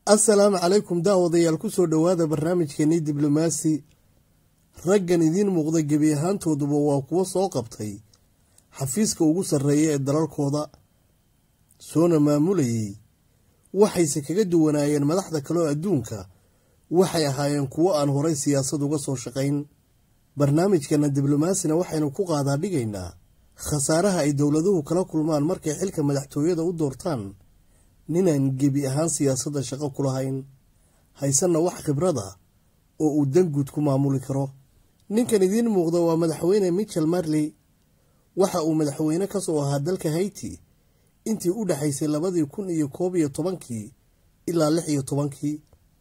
assalaamu calaykum daawadayaal kusoo dhowaada barnaamijkeenii diblomaasi raggan idiin muuqda gebi ahaantooduba waa kuwo soo qabtay xafiiska ugu sarreeya ee dalalkooda soona maamulayay waxayse kaga duwanaayeen madaxda kaleo adduunka waxay ahaayeen kuwo aan horay siyaasad uga soo shaqayn barnaamijkana diblomaasina waxaynu ku qaadaa dhigaynaa khasaaraha ay dowladuhu kala kulmaan markay xilka madaxtooyada u doortaan ninaan gebi ahaan siyaasadda shaqo ku lahayn haysanna wax khibrada oo uu danguud ku maamuli karo ninkan idiin muuqda waa madaxweyne michel marley waxa uu madaxweyne ka soo ahaa dalka hayti intii u dhexaysay labadii kun iyo koob iyo tobankii ilaa lix iyo tobankii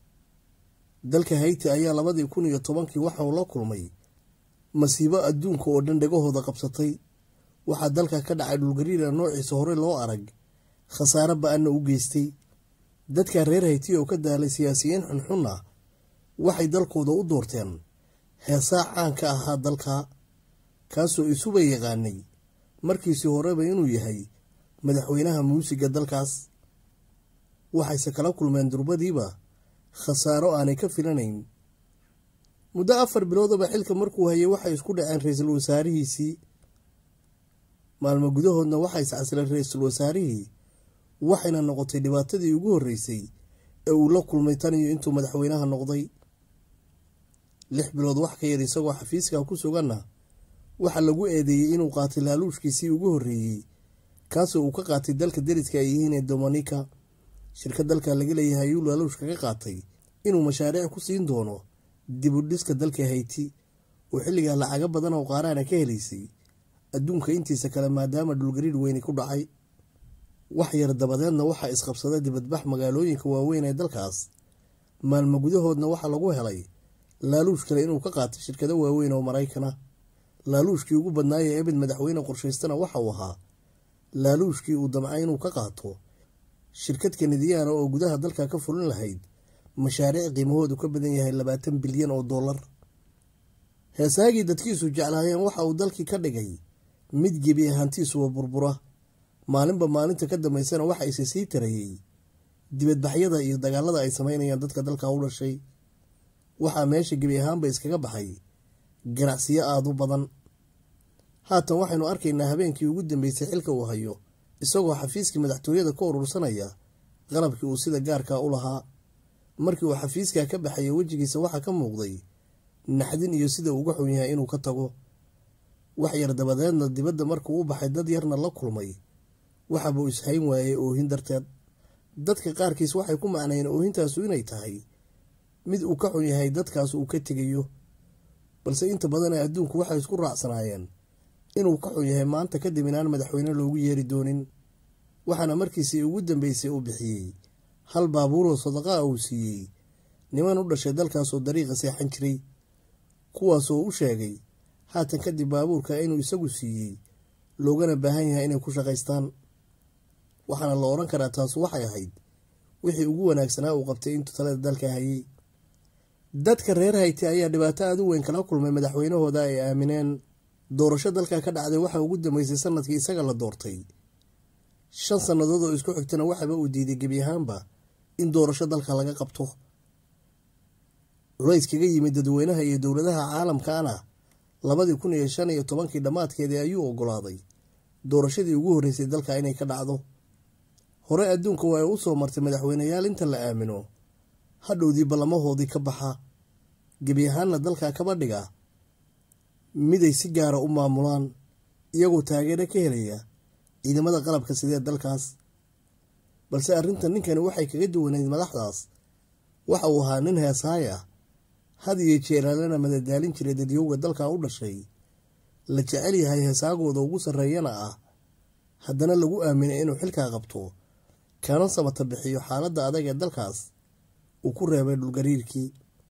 dalka hayti ayaa labadii kun iyo tobankii waxa uu la kulmay masiibo adduunka oo dhan dhegahooda qabsatay waxaa dalka ka dhacay dhulgariira noociisa hore loo arag khasaare ba-anna u geystay dadka reer hayti oo ka daalay siyaasiyiin xunxunna waxay dalkooda u doorteen heesaa caan ka ahaa dalka kaasoo isuba yaqaanay markiisii horeba inuu yahay madaxweynaha muusiga dalkaas waxayse kala kulmeen durbadiiba khasaaro aanay ka filanayn muddo afar biloodaba xilka markuu hayay waxay isku dhaceen ra-iisul wasaarihiisii maalmo gudahoodna waxay iscasileen ra-iisul wasaarihii waxayna noqotay dhibaatadii ugu horreysay ee uu la kulmay tan iyo intuu madaxweynaha noqday lix bilood wax ka yar isagoo xafiiska ku suganna waxaa lagu eedeeyey inuu qaatay laaluushkiisii ugu horreeyey kaasoo uu ka qaatay dalka deriska ay yihiin ee dominika shirkad dalka laga leeyahay ayuu laaluush kaga qaatay inuu mashaariic ku siin doono dib u dhiska dalka hayti oo xilligaa lacago badan oo qaaraana ka helaysay adduunka intiisa kale maadaama dhulgariir weyni ku dhacay wax yar dabadeedna waxaa isqabsada dibadbax magaalooyinka waaweyn ee dalkaas maalmo gudahoodna waxaa lagu helay laaluush kale inuu ka qaatay shirkado waaweyn oo maraykana laaluushkii ugu badnaayee ebed madaxweyne qorshaystana waxa uu ahaa laaluushkii uu damcay inuu ka qaato shirkad kanadiyaana oo gudaha dalka ka fulin lahayd mashaariic qiimahoodu ka badan yahay labaatan bilyan oo dollar heesaagii dadkiisu jeclaayeen waxa uu dalkii ka dhigay mid gebi ahaantiisuwa burbura maalinba maalinta ka dambaysana waxa ise sii tarayey dibadbaxyada iyo dagaalada ay samaynayaan dadka dalka u dhashay waxaa meesha gebi ahaanba iskaga baxay ganacsiyo aada u badan haatan waxaynu arkaynaa habeenkii ugu dambeysay xilka uu hayo isagoo xafiiskii madaxtooyada ka urursanaya qalabkii uu sida gaarkaa u lahaa markii uu xafiiskaa ka baxaya wejigiisa waxaa ka muuqday naxdin iyo sida uga xun yahay inuu ka tago wax yar dabadeedna dibadda markuu u baxay dad yarna la kulmay waxabuu ishayn waayey oohin darteed dadka qaarkiis waxay ku macnayeen oohintaasu inay tahay mid uu ka xun yahay dadkaas uu ka tegayo balse inta badan ee adduunku waxay isku raacsanaayeen inuu ka xun yahay maanta kadib inaan madaxweyne loogu yeeri doonin waxaana markiisii ugu dambeysay uu bixiyey hal baabuuroo sadaqaa uu siiyey niman u dhashay dalkaasoo dariiqa seexan jiray kuwaasoo u sheegay haatan kadib baabuurka inuu isagu siiyey loogana baahan yahay inay ku shaqaystaan waxaana la odhan karaa taasu waxay ahayd wixii ugu wanaagsanaa uu qabtay intuu talada dalka hayay dadka reer hayti ayaa dhibaato aada u weyn kala kulmay madaxweynahooda ay aamineen doorasho dalka ka dhacday waxaa ugu dambeysay sanadkii isaga la doortay shan sannadood oo isku xigtana waxaba uu diiday gebi ahaanba in doorasho dalka laga qabto culays kaga yimid dadweynaha iyo dowladaha caalamkaana labadii kun iyo shan iyo tobankii dhammaadkeedii ayuu ogolaaday doorashadii ugu horreysay dalka inay ka dhacdo hore adduunka waa u soo martay madaxweyneyaal inta la aamino hadhowdii ballamahoodii ka baxa gebi ahaanna dalka kaba dhiga miday si gaara u maamulaan iyagoo taageero ka helaya ciidamada qalabka sidee dalkaas balse arrinta ninkani waxay kaga duwanayd madaxdaas waxa uu ahaa nin heesaay ah had iyo jeeraalana madadaalin jiray dadyowga dalka u dhashay la jecel yahay heesaagooda ugu sarreeyana ah haddana lagu aaminay inuu xilkaa qabto kana samata bixiyo xaaladda adag ee dalkaas uu ku reebay dhulgariirkii